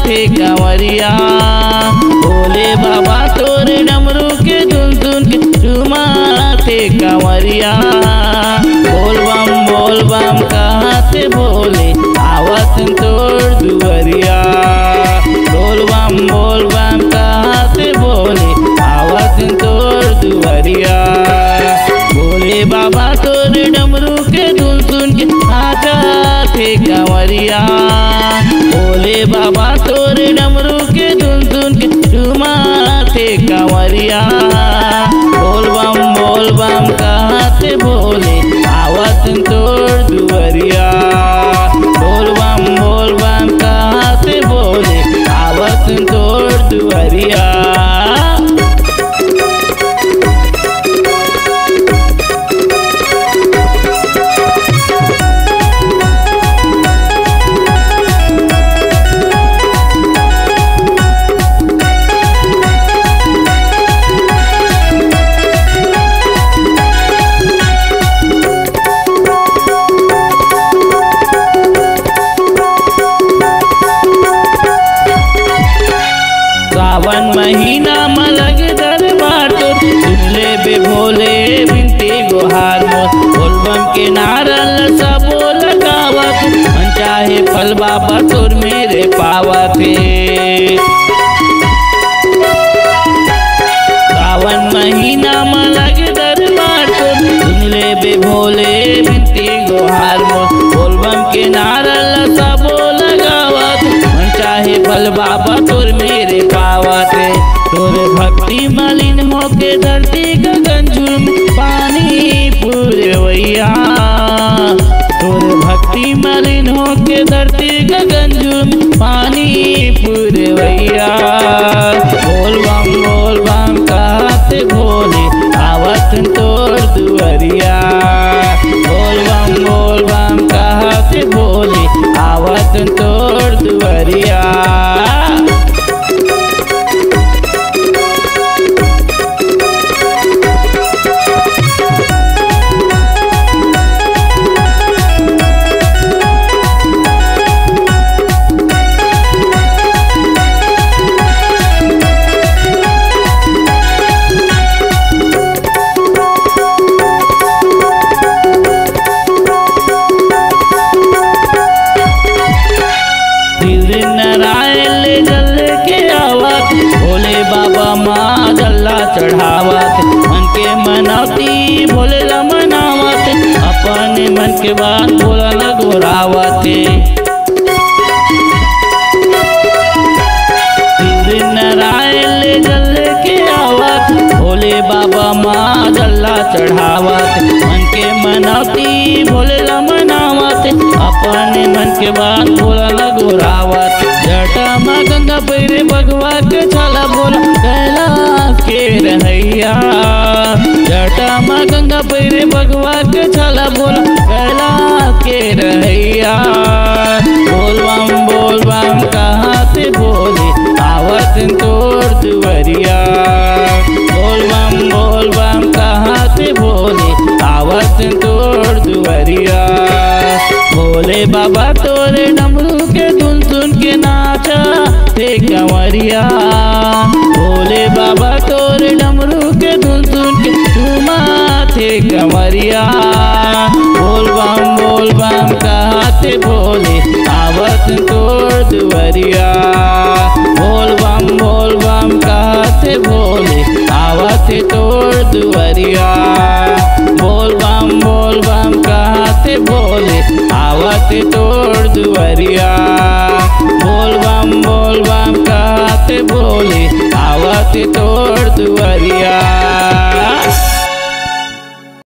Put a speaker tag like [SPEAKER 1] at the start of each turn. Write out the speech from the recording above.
[SPEAKER 1] थे कंवरिया भोले बाबा तोरे डमरू के धुन धुन के झुमा थे कंवरिया बोल बम बोल बम कहाँ थे भोले आवत तोड़ दुवरिया बोल बम बोल बम कहाँ थे भोले आवत तोड़ दुवरिया भोले बाबा तोरे डमरू के धुन सुन के आजा थे कंवरिया भोले बाबा तोरे डमरू के धुन सुन के झुमा थे कंवरिया बोल बम बोल बम कहाँ थे भोले आवत तोड़ दुवरिया बोल बम बोल बम कहाँ थे भोले आवत तोड़ दुवरिया सावन महीना मलग दरबार तो सुनले बे भोले बिनती गुहार मोर बोलबम के नारल सबो लगावत मन चाहे फल बाबा तोर मेरे पावत हे सावन महीना मलग दरबार तो सुनले बे भोले बिनती गुहार मोर बोलबम के नारल सबो लगावत मन चाहे फल बाबा तोर मेरे पावत रे तोर भक्ति मलिन होके धरती गगन झुम पानी पूरवैया तोर भक्ति मलिन होके धरती गगन झुम पानी पूरवैया बोल बम बोल बम कहते भोले आवत तोर दुवरिया बोल बम बोल बम कहते भोले आवत तोर दुवरिया दिल नारायण ले जल के आवत भोले बाबा माँ जल्ला चढ़ावत मन के मनौती भोले ला मनावत अपने मन के बात भोला ला गोरावत दिल नारायण ले जल के आवत भोले बाबा माँ जल्ला चढ़ावत मन के मनौती भोले ला मनावत अपने मन के बात भोला ला गोरावत जटा माँ गंगा पैरे भगवा के छाला बोला कैलाश के रहैया जटा माँ गंगा पैरे भगवा के छाला बोला कैलाश के रहैया बोल बम बोल बम कहाँ से बोले आवत तोड़ दुवरिया बोल बम बोल बम कहाँ से बोले आवत तोड़ दुवरिया भोले बाबा तोरे डमरू के धुन सुन के नाचा थे कंवरिया भोले बाबा तोरे डमरू के धुन सुन के झूमा थे कंवरिया बोल बम बोल बम कहते भोले आवत तोड़ दुवरिया बोल बम बोल बम कहते भोले आवत तोड़ दुवरिया बोल बम बोल बम कहते भोले आवत तोड़ दुवरिया बोल बम बोल बम कहते भोले आवत तोड़ दुवरिया